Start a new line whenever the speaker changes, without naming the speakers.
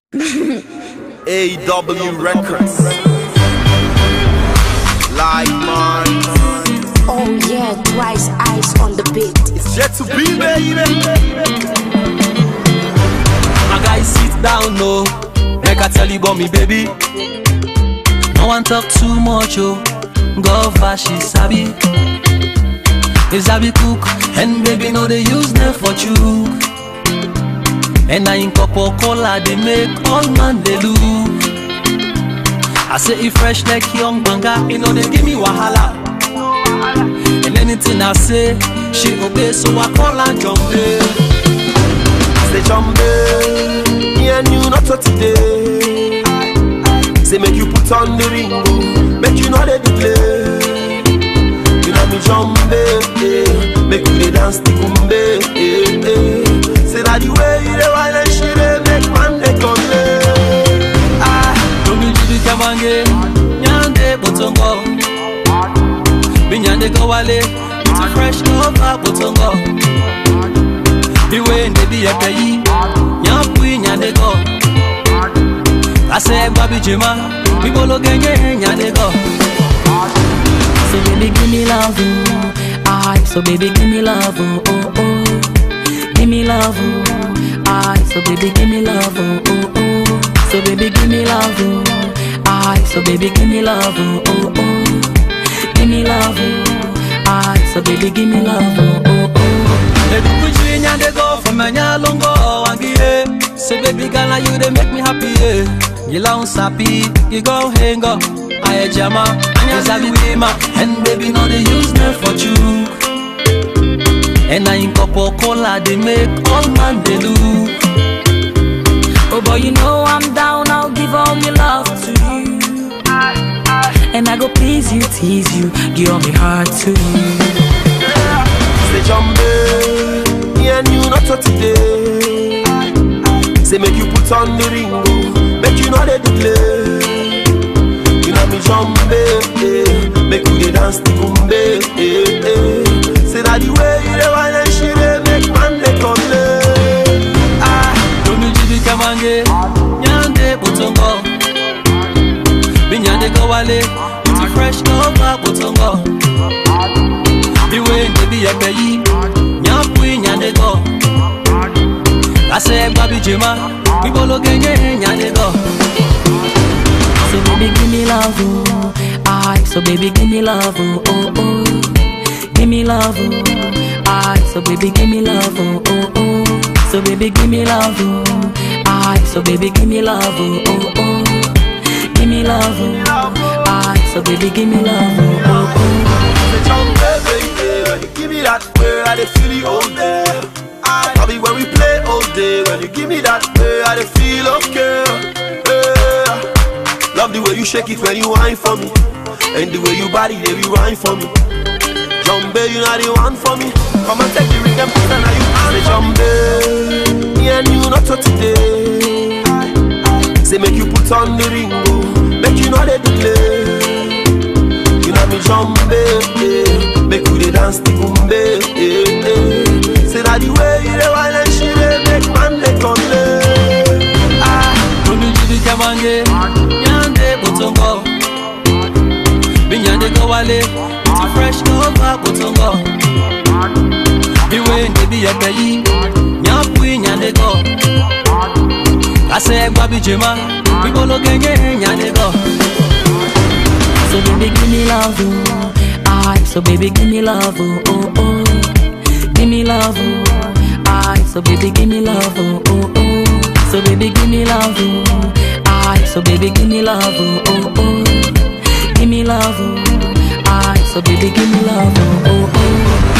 AW Records. Like mine.
Oh yeah, twice ice on the beat.
It's yet to be, baby.
My guy sit down, no. Make I tell you about me, baby. No one talk too much, oh. Go she sabi. They sabi cook, and baby no they use them for chook. And I in cup of cola, they make all man they look. I say it fresh like young banga, you know they give me wahala. And anything I say, she obey, so I call her Jumbe.
Say Jumbe, me and you not for today. Say make you put on the ring, oh. make you know they delay. You know me Jumbe, eh. make you dey dance the kumbe. Eh, eh. Say that the way you dey wine and she dey make man dey come Ah,
Tomi jibi kamange Nyande botongo Binyande go wale It's a fresh over botongo Biwe ndebi ya peyi Nyapui nyande go Ase babi jima Bibolo genge nyande go
So baby give me love, oh. I so baby give me love, oh, oh, oh. Give me love, oh. I so baby give me love, oh, oh, oh. So baby give me love, oh. I so baby give me love, oh, oh, oh. Give me love, oh. I so baby give me love, oh, oh, oh.
Baby kuchi nyande go From a nyalongo wangie Say baby girl now you they make me happy yeah. You long sappy You go hang up Aye jama Anya zabi wima And baby no they use me for you And I in cup of cola they make all man they look
Oh boy, you know I'm down, I'll give all my love to you. And I go please you, tease you, give all my heart to you.
say Jumbe, me and you not for today. Say make you put on the ring, oh. make you know they delay. You know me Jumbe, eh. make you dey dance the kumbe. Eh, eh. Say that the way you dey wine and she dey make man dey come lay. Ah,
Tomi jibi kamange Nyande botongo Binyande go wale It's a fresh over botongo Biwe ndebi ya peyi Nyapui nyande go Ase babi jima Bibolo genge nyande go
So baby, give me love, oh. I so baby, give me love, oh, oh, oh. Give me love, oh. I so baby, give me love, oh, oh, oh. So baby, give me love, oh. I so baby, give me love, oh, oh, oh. Give me love, oh. I so baby, give me love, oh, oh, oh.
say Jumbe, baby, when you give me that way, I dey feel the whole day. I love it when we play all day. When you give me that way, I dey feel okay. Yeah. Love the way you shake it when you whine for me, and the way you body they rewind for me. Jumbe, you know the one for me. Come and take the ring and put it on you. Say Jumbe, me and you not for today. Say make you put on the ring, oh. make you know they delay. You know me Jumbe, eh. make you dey dance the kumbe. Eh, eh. Say that the way you dey wine and she dey make man dey come lay. Ah.
Tomi jibi kamange Nyande botongo Binyande go wale It's a fresh over botongo Biwe ndebi ya peyi Nyapui nyande go Ase babi jima Bibolo genge nyande go
So baby, give me love, oh. I so baby, give me love, oh, oh, oh. Give me love, oh. I so baby, give me love, oh, oh, oh. So baby, give me love, oh. I so baby, give me love, oh, oh, oh. Give me love, oh. I so baby, give me love, oh, oh, oh.